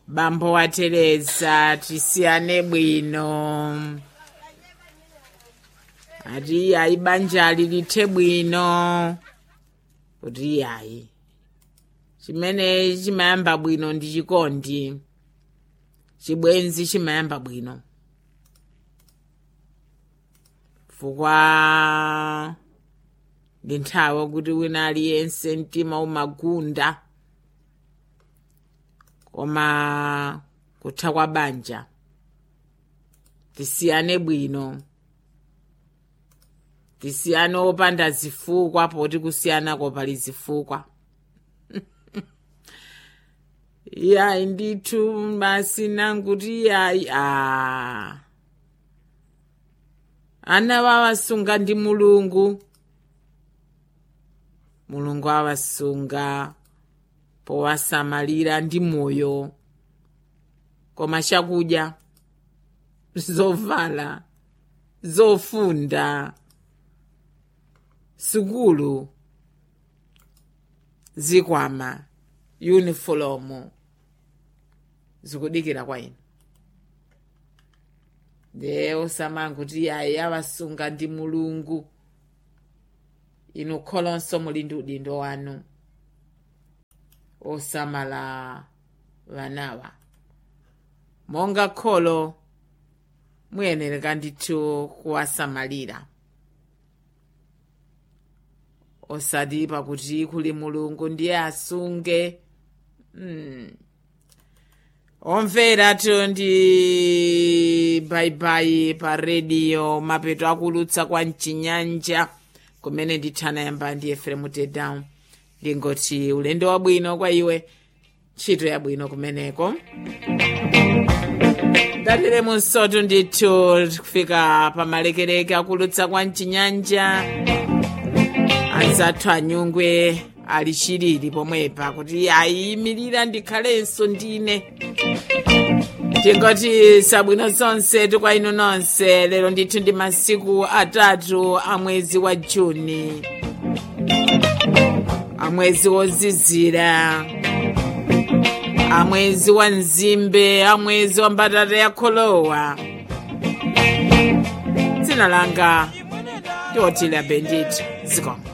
bambo wa tereza tisiyane bwino ati ayi banjali lithe bwino kuti ayi chimene chimayamba bwino ndi chikondi chibwenzi chimayamba bwino fukwa ndi nthawi kuti wina aliyense mtima umagunda koma kutha kwa banja tisiyane bwino tisiyane opanda zifukwa poti kusiyanako pali zifukwa yayi ndithu basi nanguti yayi a ana wawasunga ndi mulungu mulungu awasunga powasamalira ndi moyo koma chakudya zovala zofunda sukulu zikwama yunifomu zikudikira kwa inu nde osamanga kuti ayi awasunga ndi mulungu inu kholonso muli ndi udindo wanu osamala vanawa monga kholo muyenereka ndithu kuwasamalira osati pakuti kuli mulungu ndiye asunge mm. omveratu ndi baibai pa rediyo mapeto akulutsa kwa mchinyanja kumene ndithana yamba ndi efremu tedown ndingoti ulendo wabwino kwa iwe ntchito yabwino kumeneko dalire munsotu ndithu kufika pa malekereke akulutsa kwa mchinyanja anzathu anyungwe ali chilili pomwepa kuti ayiyimirira ndikhalenso ndine tingoti sabwino zonse tukwa inu nonse lero ndithu ndi masiku atatu a mwezi wa juni amwezi wozizira amwezi wa nzimbe amwezi wa mbatata ya kholowa dzina langa ndi otile bendit zikomo